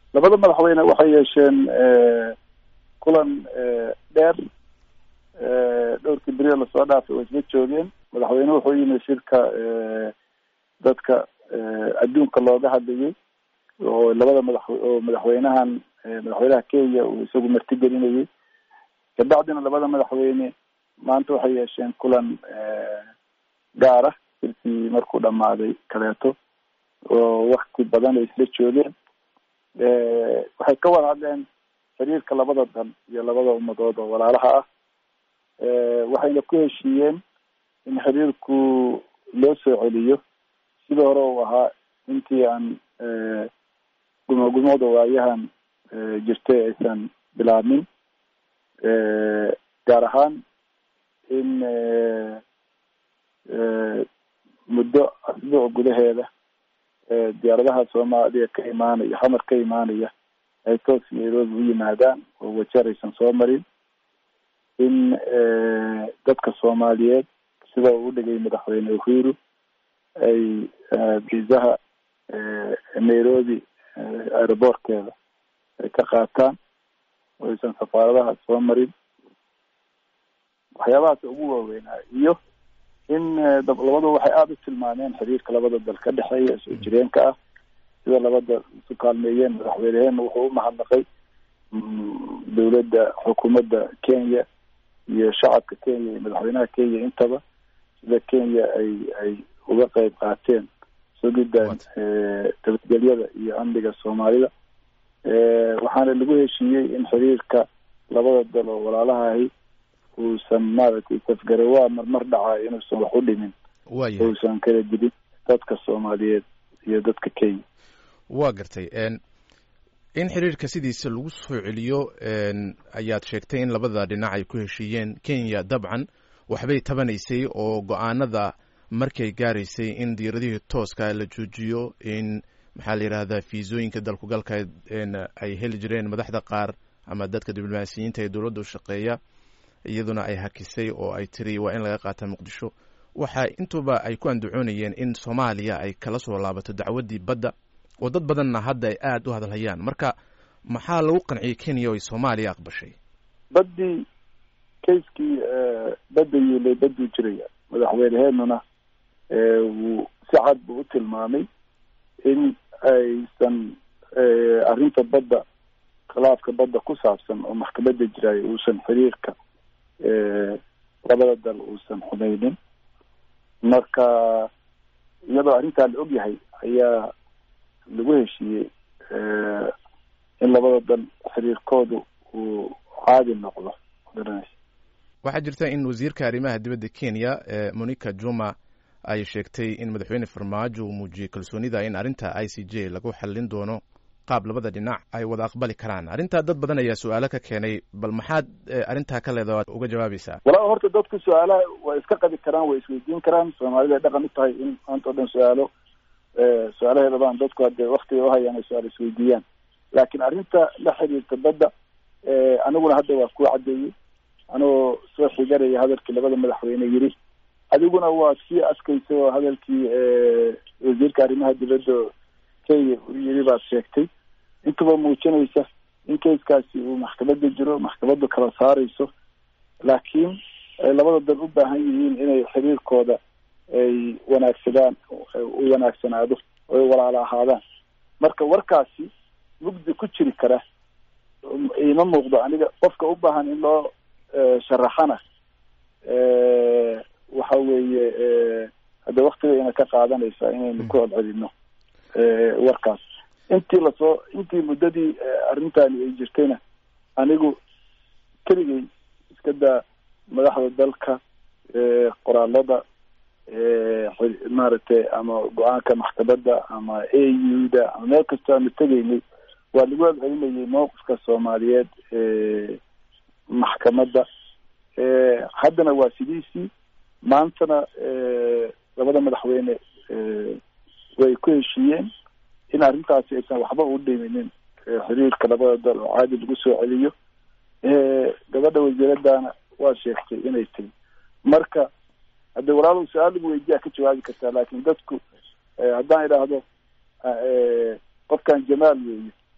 labada madaxweyne waxay yeesheen kulan dheer dhowrkii beriyo lasoo dhaafay way isla joogeen madaxweyne wuxuu yimi shirka dadka adduunka looga hadlayay oo labada madax oo madaxweynahan madaxweynaha kenya uu isagu martigelinayay kabacdina labada madaxweyne maanta waxay yeesheen kulan gaara shirkii markuu dhamaaday kaleeto oo wakti badan ay isla joogeen waxay ka wada hadleen xiriirka labada dal iyo labada ummadood oo walaalaha ah waxayna ku heshiiyeen in xiriirku loo soo celiyo sida hore uu ahaa intii aan gumogumooda waayahan jirtay aysan bilaabmin gaar ahaan in muddo asbuuc gudaheeda diyaaradaha soomaaliya ka imaanaya xamar ka imaanaya ay toos nairobi u yimaadaan oo wajeer aysan soo marin in dadka soomaaliyeed sida uu udhigay madaxweyne uhuru ay biisaha nairobi aeroboortkeeda ay ka qaataan oo aysan safaaradaha soo marin waxyaabahaas ugu waaweynaa iyo in labadu waxay aada u tilmaameen xiriirka labada dal ka dhexeeya soo jireenka ah sida labada isu kaalmeeyeen madaxweyneheenna wuxuu u mahadnaqay dowladda xukuumadda kenya iyo shacabka kenya iyo madaxweynaha kenya intaba sida kenya ay ay uga qeyb qaateen sugiddan nabadgelyada iyo amniga soomaalida waxaana lagu heshiiyey in xiriirka labada dal oo walaalaha ahi uusan maaragtay safgarawaa marmar dhacaa inuusan wax u dhimin uusan kala dilin dadka soomaaliyeed iyo dadka kenya waa gartay in xiriirka sidiisa lagu soo celiyo ayaad sheegtay in labada dhinac ay ku heshiiyeen kenya dabcan waxbay tabanaysay oo go-aanada markay gaaraysay in diiradihii tooska la joojiyo in maxaa la yidhahdaa fiisooyinka dalkugalka ay heli jireen madaxda qaar ama dadka diblomaasiyiinta ee dowladda u shaqeeya iyaduna ay hakisay oo ay tiri waa in laga qaata muqdisho waxa intuba ay ku andacoonayeen in soomaaliya ay kala soo laabato dacwaddii badda oo dad badanna hadda ay aada u hadalhayaan marka maxaa lagu qanciyey kenya oo ay soomaaliya aqbashay baddii kayskii badda yiilay badduu jiraya madaxweyneheenuna wuu si cad buu u tilmaamay in aysan arrinta badda khilaafka badda ku saabsan oo maxkamadda jiraayo uusan xiriirka labada dal uusan xumeynin marka iyadoo arrintaa la og yahay ayaa lagu heshiiyey in labada dal xiriirkoodu uu caadi noqdo garanaysa waxaa jirta in wasiirka arrimaha dibadda kenya monica juma ay sheegtay in madaxweyne farmaajo uu muujiyey kalsoonida in arrinta i c j lagu xallin doono qaab labada dhinac ay wada aqbali karaan arrintaa dad badan ayaa su-aalo ka keenay bal maxaad arrintaa ka leeda waad uga jawaabaysaa walaa horta dadku su-aalaha way iska qabi karaan way isweydiin karaan soomaalida ay dhaqan u tahay in maanta o dhan su-aalo su-aalaheeda baan dadku hadde waktiga uhayaan ay su-aal isweydiiyaan laakiin arrinta la xiriirta badda aniguna hadda waa ku caddeeyey anigoo soo xiganaya hadalkii labada madaxweyne yiri adiguna waa sii askaysa oo hadalkii wasiirka arrimaha dibadda kenya uu yiri baad sheegtay intuba muujinaysa in kayskaasi uu maxkamadda jiro maxkamaddu kala saarayso laakiin ay labada dal u baahan yihiin inay xiriirkooda ay wanaagsadaan u wanaagsanaado oo ay walaala ahaadaan marka warkaasi mugdi ku jiri kara ima muuqdo aniga qofka u baahan in loo sharaxana waxa weeye hadda waktigayna ka qaadanaysa inaynu ku celcelino warkaas intii lasoo intii muddadii arrintani ay jirtayna anigu keligay iska daa madaxda dalka qoraalada maaragtay ama go-aanka maxkamadda ama a u da ama meel kastoo aanu tegaynay waa lagu celcelinayay mowqifka soomaaliyeed maxkamadda haddana waa sidiisii maantana labada madaxweyne way ku heshiiyeen in arrintaasi aysan waxba u dhiminin xiriirka labada dal oo caadi lagu soo celiyo gabadha wasiiradana waa sheegtay inay tiri marka hadde walaalow su-aal lagu weydiyaa ka jawaabi kartaa laakin dadku haddaan idhaahdo qofkan jamaal weeye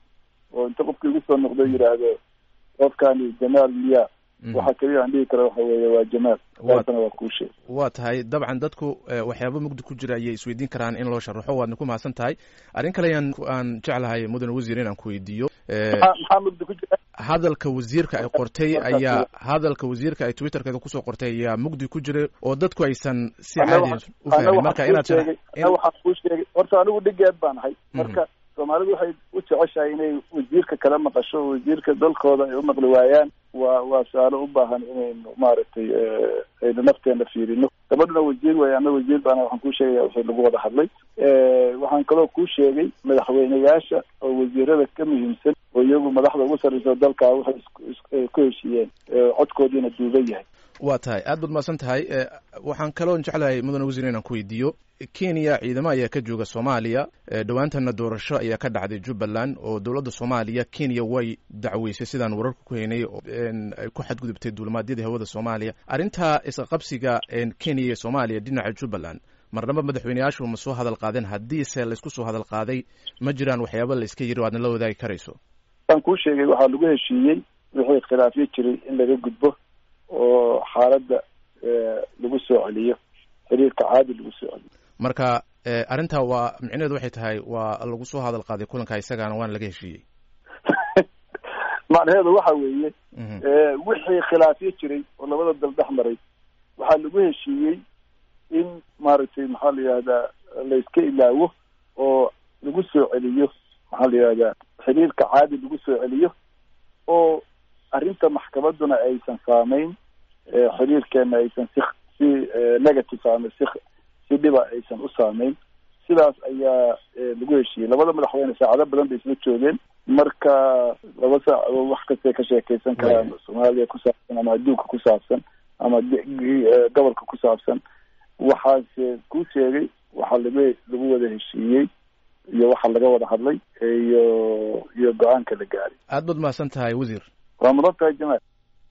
oo inta qofkii igu soo noqdo yidhaahdo qofkani jamaal miya waxa keliya aan dhihi kara waxa weeye waa jamaal taasna waa kuu sheeg waa tahay dabcan dadku waxyaaba mugdi ku jira ayay isweydiin karaan in loo sharaxo waadna ku mahadsan tahay arrin kale ayaan aan jeclahay mudane wasiir inaan ku weydiiyo maxaa mugdi ku jira hadalka wasiirka ay qortay ayaa hadalka wasiirka ay twitterkeeda kusoo qortay ayaa mugdi ku jiray oo dadku aysan si caadi u fahmin marka inaad waxaan kuu sheegay horta anigu dhigeed baan ahay marka soomaalidu waxay u jeceshahay inay wasiirka kala maqasho wasiirka dalkooda ay u maqli waayaan waa waa su-aalo u baahan inaynu maaragtay aynu nafteena fiirino gabadhuna wasiir way ana wasiir baana waxaan kuu sheegaya wixii lagu wada hadlay waxaan kaloo kuu sheegay madaxweyneyaasha oo wasiirada ka muhiimsan oo iyagu madaxda ugu sarreysa dalka waxay ku heshiiyeen codkoodiina duuban yahay waa tahay aad baad mahadsan tahay waxaan kaloo jeclahay mudane wasiir inaan ku weydiiyo kenya ciidamo ayaa ka jooga soomaaliya dhowaantana doorasho ayaa ka dhacday jubbaland oo dowladda soomaaliya kenya way dacweysay sidaan wararka ku haynay ay ku xadgudubtay duulimaadyada hawada soomaaliya arrintaa isqabsiga kenya iyo soomaaliya dhinaca jubbaland marnaba madaxweyneyaashu ma soo hadal qaadeen haddiise laysku soo hadal qaaday ma jiraan waxyaaba la iska yiri o aadna la wadaagi karayso waan kuu sheegay waxaa lagu heshiiyey wixii khilaafyo jiray in laga gudbo oo xaaladda lagu soo celiyo xiriirka caadi lagu soo celiyo marka arrintaa waa micnaheedu waxay tahay waa lagu soo hadal qaaday kulanka isagaana waana laga heshiiyey macnaheedu waxa weeye wixii khilaafyo jiray oo labada dal dhex maray waxaa lagu heshiiyey in maaragtay maxaa la yihahdaa layska ilaawo oo lagu soo celiyo maxaa la yihahdaa xiriirka caadi lagu soo celiyo oo arrinta maxkamadduna aysan saameyn xiriirkeena aysan si si negative ama si si dhiba aysan u saameyn sidaas ayaa lagu heshiiyey labada madaxweyne saacado badan bay isla joogeen marka laba saacadood wax kastay ka sheekeysan karaan soomaaliya ku saabsan ama adduunka ku saabsan ama gobolka ku saabsan waxaase ku sheegay waxaa laga lagu wada heshiiyey iyo waxa laga wada hadlay iyo iyo go-aanka la gaaray aad baad mahadsan tahay wasiir waa mudan tahay jamaal